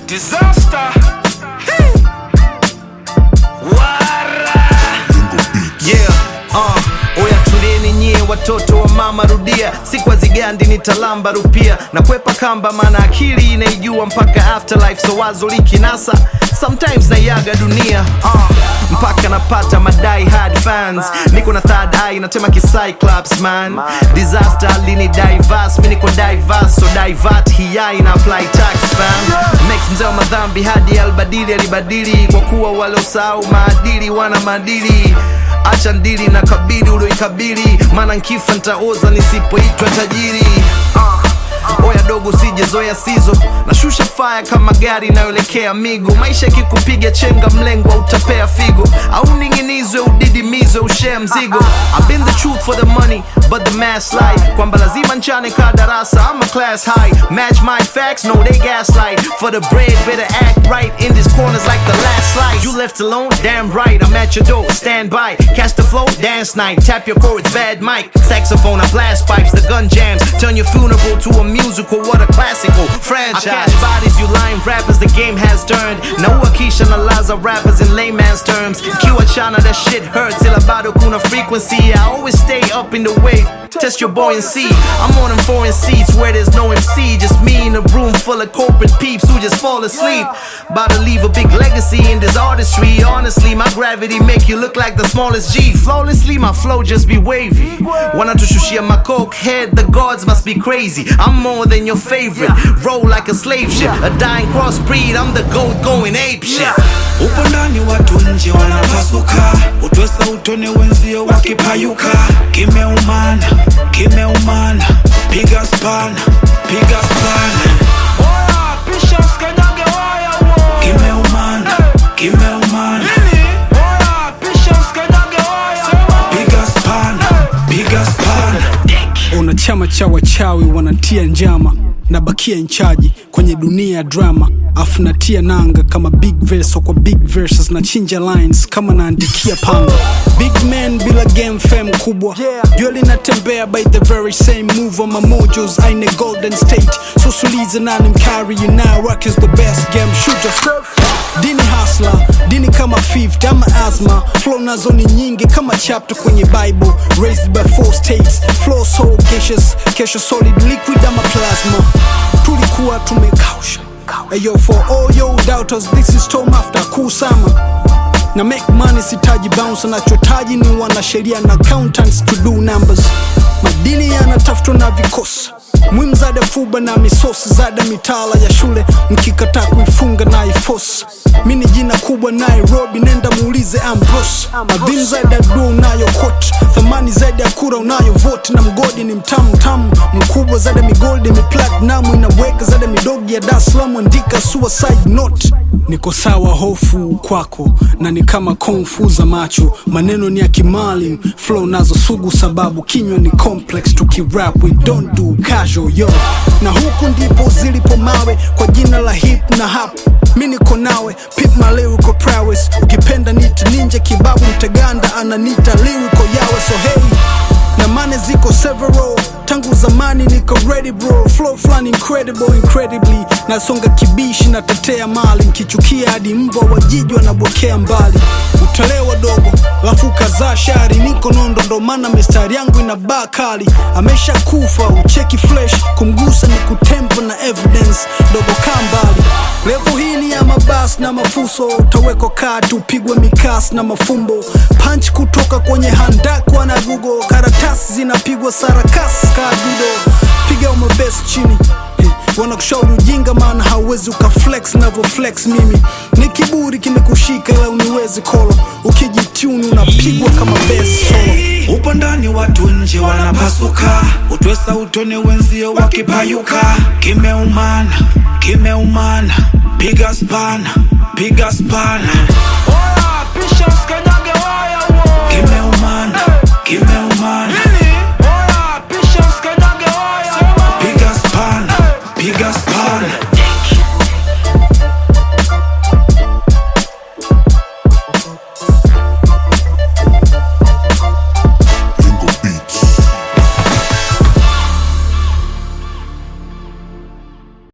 Disaster. Wara. Yeah, uh, oya tulieni nyie watoto wa mama rudia siku azigandi nitalamba rupia na kwepa kamba maana akili inaijua mpaka afterlife so wazo likinasa sometimes naiaga dunia uh, mpaka napata madai hard fans niko na third eye natema kicyclops man disaster lini divas mi niko divas so divert hiyai na apply tax fam Max mzee wa madhambi hadi albadili alibadili kwa kuwa waliosahau maadili wana maadili acha ndili na kabili ulioikabili maana nkifa ntaoza nisipoitwa tajiri uh. oya dogo sijezoya sizo nashusha faya kama gari inayoelekea migo maisha ikikupiga chenga mlengwa utapea figo au ning'inizwe udidimizwe ushea mzigo I've been the truth for the money but the mass lie kwamba lazima nchane ka darasa I'm a class high match my facts no they gaslight for the bread better act right in these corners like the last slice you left alone damn right I'm at your door stand by catch the flow dance night tap your chords bad mic saxophone I blast pipes the gun jams turn your funeral to a musical what a classical franchise I catch bodies you lying rappers the game has turned na uakisha na laza rappers in layman's terms kiwa chana that shit hurts till about kuna frequency I always stay up in the wave test your buoyancy I'm on them foreign seats where there's no MC just me in a room full of corporate peeps who just fall asleep about to leave a big legacy in this artistry honestly my gravity make you look like the smallest G flawlessly my flow just be wavy wanatushushia my coke head the gods must be crazy I'm more than your favorite roll like a slave ship a dying crossbreed I'm the goat going ape shit Upo ndani watu nje wanapasuka, utwesa utone wenzio wakipayuka. Kimeumana, kimeumana, piga spana, piga spana. Oya, pisha usikanyage waya wo. Kimeumana, kimeumana. Oya, pisha usikanyage waya wo. Piga spana, piga spana. una chama cha wachawi wanatia njama nabakia nchaji kwenye dunia ya drama afu natia nanga kama big verse kwa big verses na chinja lines kama naandikia panga big man bila game fame kubwa jua linatembea by the very same move on my mojos aine golden state sosulize nani mkari you now rock is the best game shooter dini hasla dini kama fifth ama asma flow nazo ni nyingi kama chapter kwenye bible raised by four states flow so gaseous kesho solid liquid ama plasma tulikuwa tumekausha Ayo for all yo doubters this is Tom after kusama na make money sitaji bounce nachotaji ni wanasheria na accountants to do numbers madini yanatafutwa na vikosi mwimu zada fuba na misosi zada mitala ya shule mkikataa kuifunga na ifosi mi ni jina kubwa nairobi nenda muulize ambros madhini zaidi ya dua unayo kot thamani zaidi ya kura unayo voti na mgodi ni mtamu tamu mkubwa zaidi ya migoldi miplatinum inaweka zaidi ya midogi ya Dar es Salaam andika suicide note niko sawa hofu kwako na ni kama kungfu za macho maneno ni ya kimali flow nazo sugu sababu kinywa ni complex tukirap we don't do casual yo na huku ndipo zilipo mawe kwa jina la hip na hap mi niko nawe pip my lyrical prowess ukipenda nit ninja kibabu mteganda ananita lyrical yawe so hey na mane ziko several tangu zamani niko ready bro flow flani incredible incredibly nasonga kibishi natetea mali nkichukia hadi mbwa wajiji wanabokea mbali utalewa dogo lafu kazaa shari niko nondo ndo maana mistari yangu ina baa kali amesha kufa ucheki flesh kumgusa ni kutempo na evidence dogo kaa mbali levo hii ni ya mabas na mafuso utawekwa kati upigwe mikas na mafumbo punch kutoka kwenye handakwa na gugo karatasi zinapigwa sarakasi kadudo piga umebes chini Eh, wanakushauri ujinga maana hauwezi ukaflex navyoflex mimi ni kiburi kimekushika ila uniwezi kolo ukijituni unapigwa kama bes solo Upo ndani watu nje wanapasuka, utwesa utone wenzio wakipayuka. Kimeumana, kimeumana, piga spana, piga spana. Oya, pisha usikanyage waya wo. Kimeumana, kimeumana.